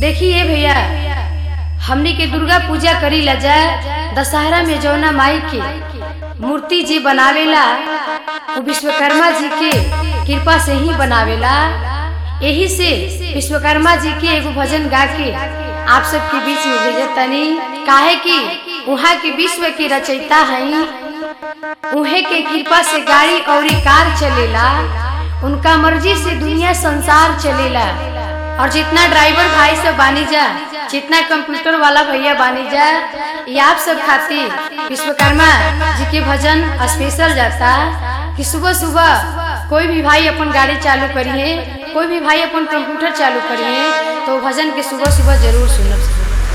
देखिए भैया हमनी के दुर्गा पूजा करी ला जा दशहरा में जौना माई के मूर्ति जी बनावेला वो विश्वकर्मा जी के कृपा से ही बनावेला यही से विश्वकर्मा जी के एगो भजन गा के आप सबके बीच में भेजत तनी काहे कि वहाँ के विश्व के रचयिता हैं उहे के कृपा से गाड़ी और कार चलेला उनका मर्जी से दुनिया संसार चलेला और जितना ड्राइवर भाई सब बानी जा जितना कंप्यूटर वाला भैया बानी जा ये आप सब खातिर विश्वकर्मा जी के भजन स्पेशल जाता कि सुबह सुबह कोई भी भाई अपन गाड़ी चालू करिए कोई भी भाई अपन कंप्यूटर चालू करिए तो भजन के सुबह सुबह जरूर सुनब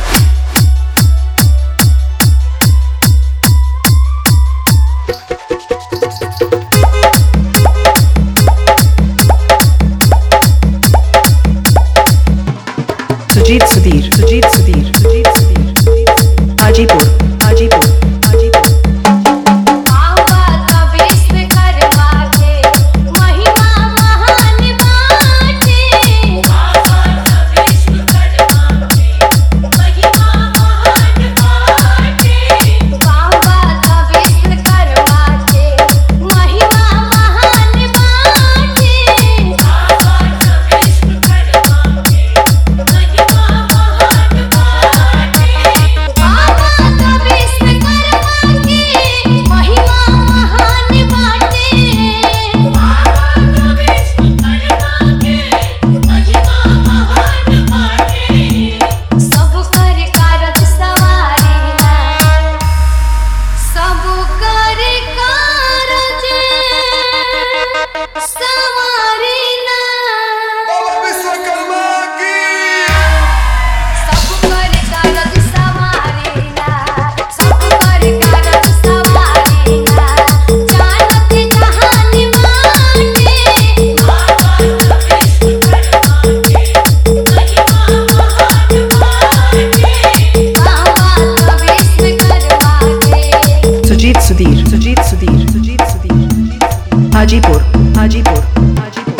सुजीत सुधीर सुजीत सुधीर सुजीत सुधीर हाजीपुर हाजीपुर हाजीपुर बाबा विश्वकर्मा की सुजीत सुधीर सुजीत सुधीर सुजीत सुधीर हाजीपुर हाजीपुर हाजीपुर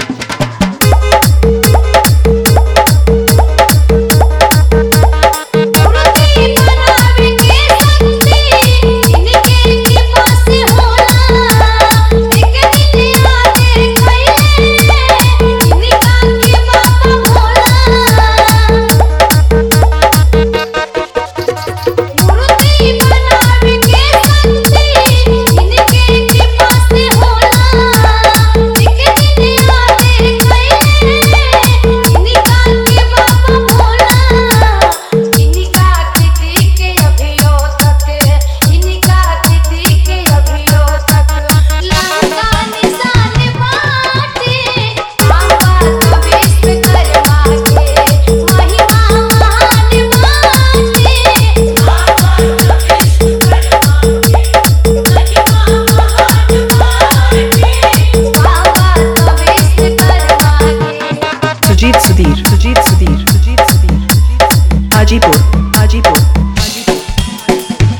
सुजीत सुधीर सुजीत सुधीर सुजीत सुधीर हाजीपुर हाजीपुर हाजीपुर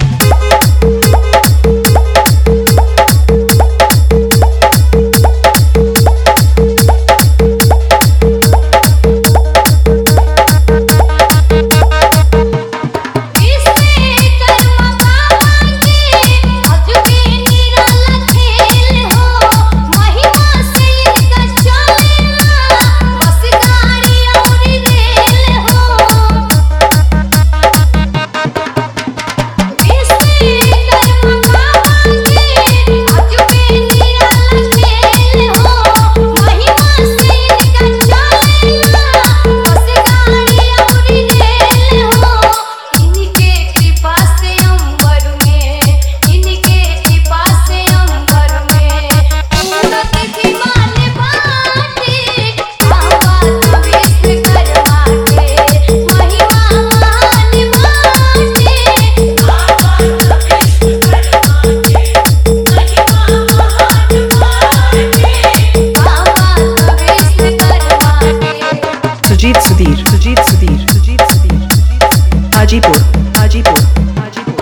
सुजीत सुधीर सुजीत सुधीर सुजीत सुधीर हाजीपुर हाजीपुर हाजीपुर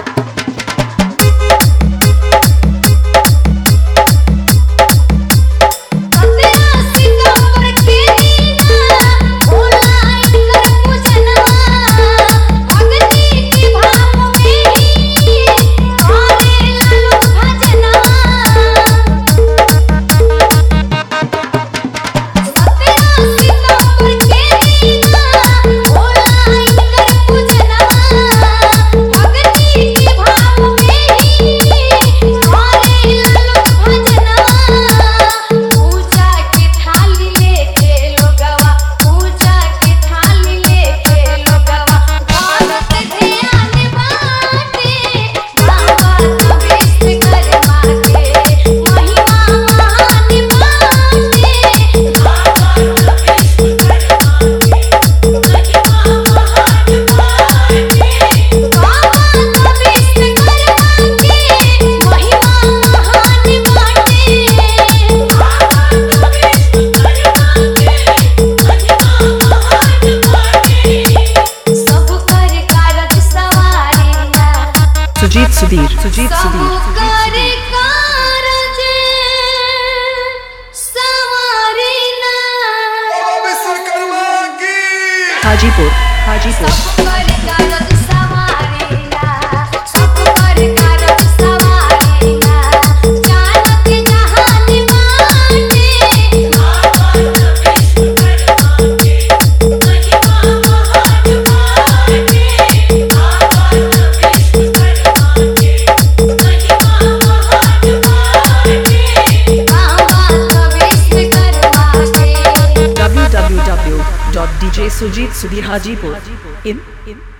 सितंबर के दिन ऑनलाइन कर पूजन Sujit Sudhir. सबकर कारज संवारिना। बोलो विश्वकर्मा की Hajipur, Hajipur, सबकर कारज संवारिना, सबकर कारज संवारिना। जानत जहान बाटे, बाबा विश्वकर्मा के www.djsujitsudhir Hajipur in in